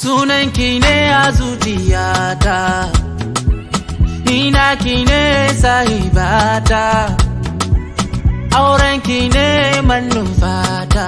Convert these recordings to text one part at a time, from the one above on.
sunanki ne a zuciyata ni naki ne sahibata aurenki ne manufata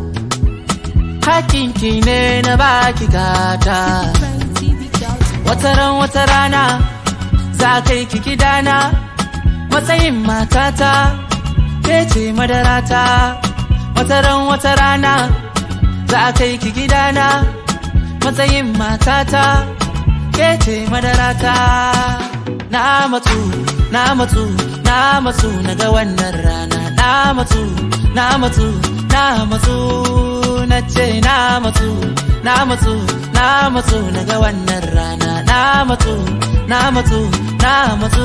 hakinki ne na baki gata wataran wata rana za kai ki gidana matsayin matata ke ce madarata wataran wata rana za kai ki gidana matsayin matata ke ce madarata na matsu na matsu na matsu na ga wannan rana na matsu na matsu na matsu na ce na matsu na matsu na matsu na ga wannan rana na matsu na matsu na matsu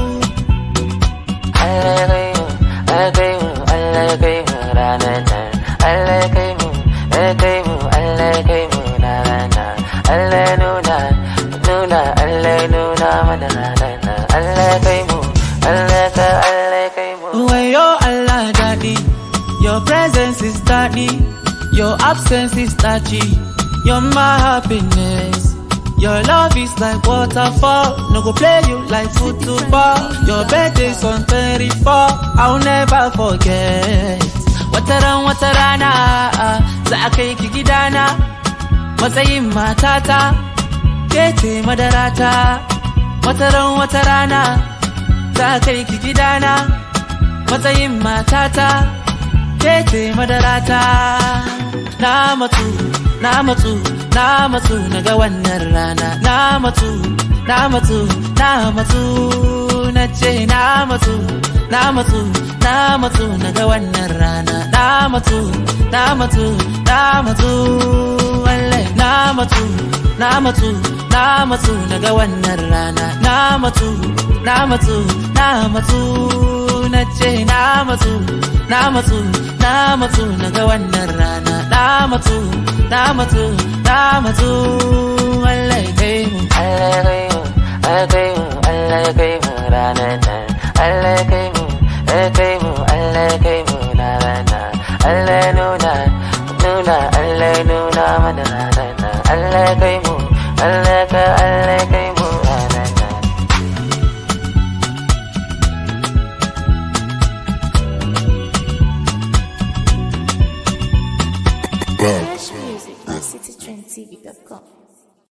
Allah ya kai mu Allah ya kai mu Allah ya kai mu ranar nan Allah ya kai mu ya kai mu Allah ya kai mu ranar nan Allah ya nuna nuna Allah ya nuna mana ranar nan Allah ya kai mu Allah ya kai Allah ya kai mu Wayo Allah daddy Your presence is daddy Your absence is touchy You're my happiness Your love is like waterfall No go play you like football Your birthday's on 34 I'll never forget Wataran watarana Za a kai ki gidana Matsayin matata Ke ce madarata Wataran watarana Za a kai ki gidana matsayin matata ke ce madarata na matsu na matsu na matsu na ga wannan rana na matsu na matsu na matsu na ce na matsu na matsu na matsu na ga wannan rana na matsu na matsu na matsu wallahi na matsu na matsu na matsu na ga wannan rana na matsu na matsu na matsu na ce na matsu na matsu na matsu na ga wannan rana na matsu na matsu na matsu Allah ya kai mu Allah ya kai mu Allah ya kai mu Allah ya kai mu ranar nan Allah ya kai mu ya kai mu Allah ya kai mu ranar nan Allah ya nuna nuna Allah ya nuna mana ranar nan Allah ya kai